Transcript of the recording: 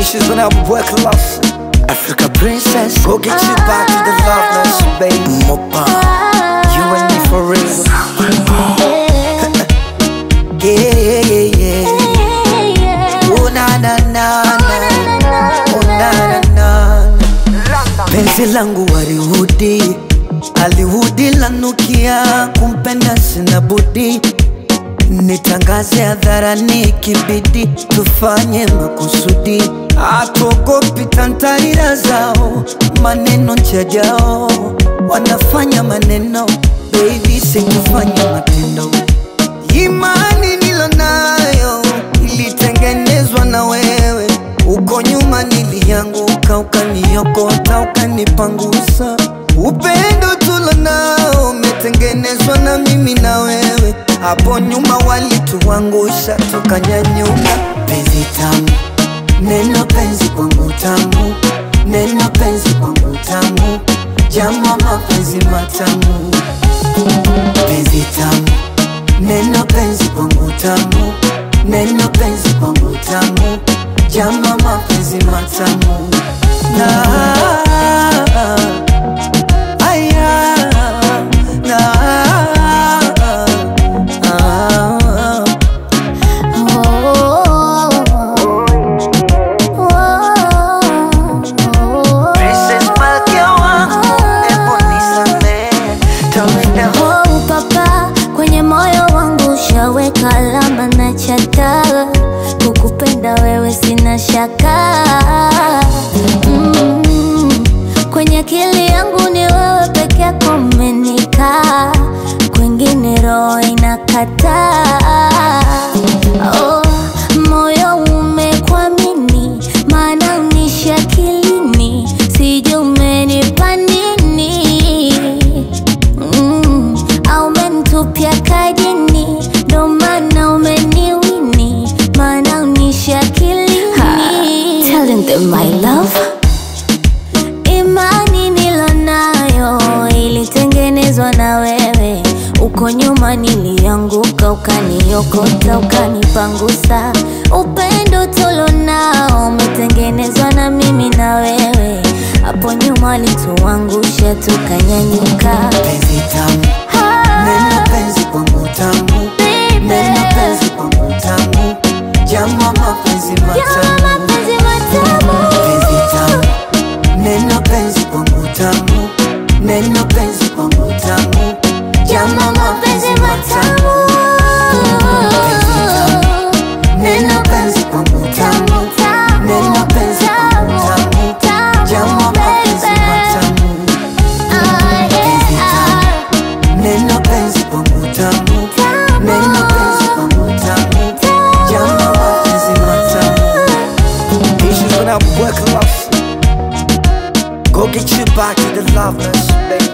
Issues when I work lost. Africa princess, go get you back to the loveness, baby. Mopa, you and me for real. Yeah, yeah, yeah, yeah. Oh na na na na, oh na na na. Penzi langu warihudi, alihudi lanukia, kumpenda sina budi Nitangaze hadharani kibidi, tufanye makusudi, hatuogopi tantarira zao, maneno njajao, wanafanya maneno, baby sikufanya matendo. Imani nilonayo ilitengenezwa na wewe, uko nyuma nilianguka, ukaniokota, ukanipangusa. Upendo tulonao umetengenezwa na mimi na wewe, hapo nyuma walituangusha, tukanyanyuka. Penzi tamu, neno penzi kwangu tamu, neno penzi kwangu tamu, jama mapenzi matamu, penzi tamu Neno penzi kwangu tamu, neno penzi kwangu tamu, jama mapenzi matamu na aya na ah, Princess Malkia wangu, ebu nisamehe, tawenda Oh, papa kwenye moyo wangu ushaweka alama na chata, kukupenda wewe sina shaka mm. Kwenye akili yangu ni wewe peke yako umenikaa, kwingine roho inakataa. Oh, moyo umekwamini, maana unishi akilini, sijui umenipa nini mm, au umenitupia kajini, ndo maana umeniwini, maana unishi akilini. Telling them my love Imani nilonayo ilitengenezwa na wewe, uko nyuma nilianguka, ukaniokota, ukanipangusa. Upendo tulonao umetengenezwa na mimi na wewe, hapo nyuma walituangusha, tukanyanyuka. penzi tamu, neno penzi kwangu tamu, neno penzi kwangu tamu, jama mapenzi matamu Mapenzi matamu. penzi tamu, neno penzi kwangu tamu, neno penzi kwangu tamu, jama mapenzi matamu penzi tamu, neno penzi kwangu tamu, neno penzi kwangu tamu, jama mapenzi matamu penzi tamu, neno penzi kwangu tamu, neno penzi kwangu tamu, jama mapenzi matamu Issues when I work lost. Go get you back to the loveness, baby.